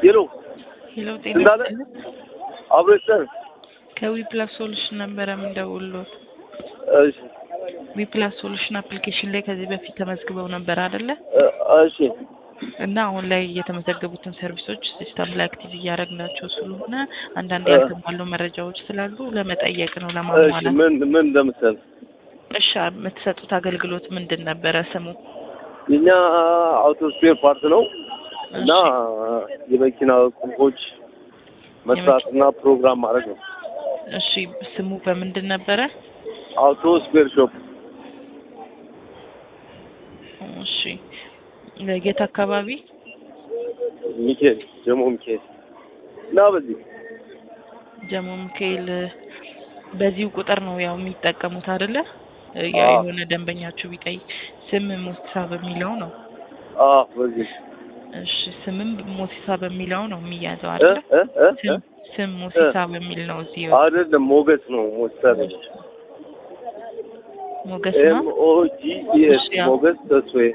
ሄሎ ሄሎ ጤና እንዳለ ይስጥልኝ። አብረስተን ከዊፕላስ ሶሉሽን ነበረ የምደውልዎት። እሺ ዊፕላስ ሶሉሽን አፕሊኬሽን ላይ ከዚህ በፊት ተመዝግበው ነበር አይደለ? እ፣ እሺ እና አሁን ላይ የተመዘገቡትን ሰርቪሶች ሲስተም ላይ አክቲቭ እያደረግናቸው ስለሆነ አንዳንድ እ። ያልተሟሉ መረጃዎች ስላሉ ለመጠየቅ ነው እሺ ለማሟላት። ምን ምን እንደምትሰል እሺ የምትሰጡት አገልግሎት ምንድን ነበረ ስሙ? የኛ አውቶ ስፔር ፓርት ነው እና የመኪና ቁልፎች መስራትና ፕሮግራም ማድረግ ነው። እሺ ስሙ በምንድን ነበረ? አውቶ ስፔር ሾፕ እሺ የት አካባቢ? ሚካኤል ጀሞ ሚካኤል እና በዚህ ጀሞ ሚካኤል በዚሁ ቁጥር ነው ያው የሚጠቀሙት አይደለ? ያ አዎ። የሆነ ደንበኛችሁ ቢጠይቅ ስም ሞሲሳ በሚለው ነው። አ በዚህ እሺ ስምም ሞሲሳ በሚለው ነው የሚያዘው እ አይደለ? እ እ ስም ስም ሞሲሳ በሚል ነው እዚህ አይደለም ሞገስ ነው ሞስተር ሞገስ ኤም ነው ኦ ጂ ኢ ኤስ እሺ፣ ያው። ሞገስ ተስፋዬ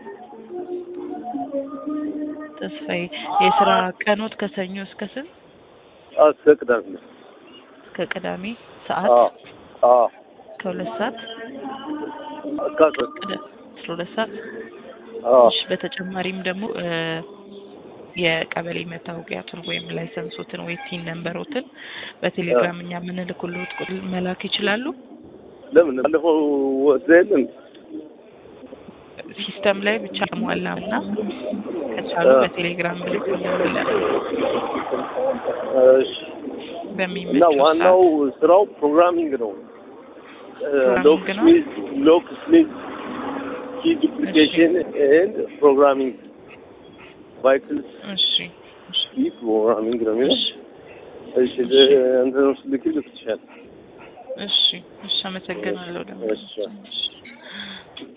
ተስፋዬ። የስራ ቀኖት ከሰኞ እስከ ስንት? አስፈቅዳል እስከ ቅዳሜ ሰዓት አ አ ከሁለት ሰዓት አካሰ ቅዳ- አስራ ሁለት ሰዓት አ እሺ በተጨማሪም ደግሞ እ የቀበሌ መታወቂያቱን ወይም ላይሰንሶትን ወይ ቲን ነንበሮትን በቴሌግራም እኛ የምንልክልዎት ቁጥር መላክ ይችላሉ። ለምን ባለፈው ወስደን ሲስተም ላይ ብቻ ሟላና ከቻሉ እ። በቴሌግራም ልክልዎታለን እሺ እና በሚመቸው ዋናው ስራው ፕሮግራሚንግ ነው። ሎክ ፕሮግራሚንግ ነው? ስሚዝ ሎክ ስሚዝ ኪ ዱፕሊኬሽን ኤንድ ፕሮግራሚንግ ቫይክልስ እሺ እሺ ኪ ፕሮግራሚንግ ነው የሚለው። እሺ እሺ እንትን ልክ ልክ ትችላለህ። እሺ እሺ አመሰግናለሁ ደግሞ እሺ። እሺ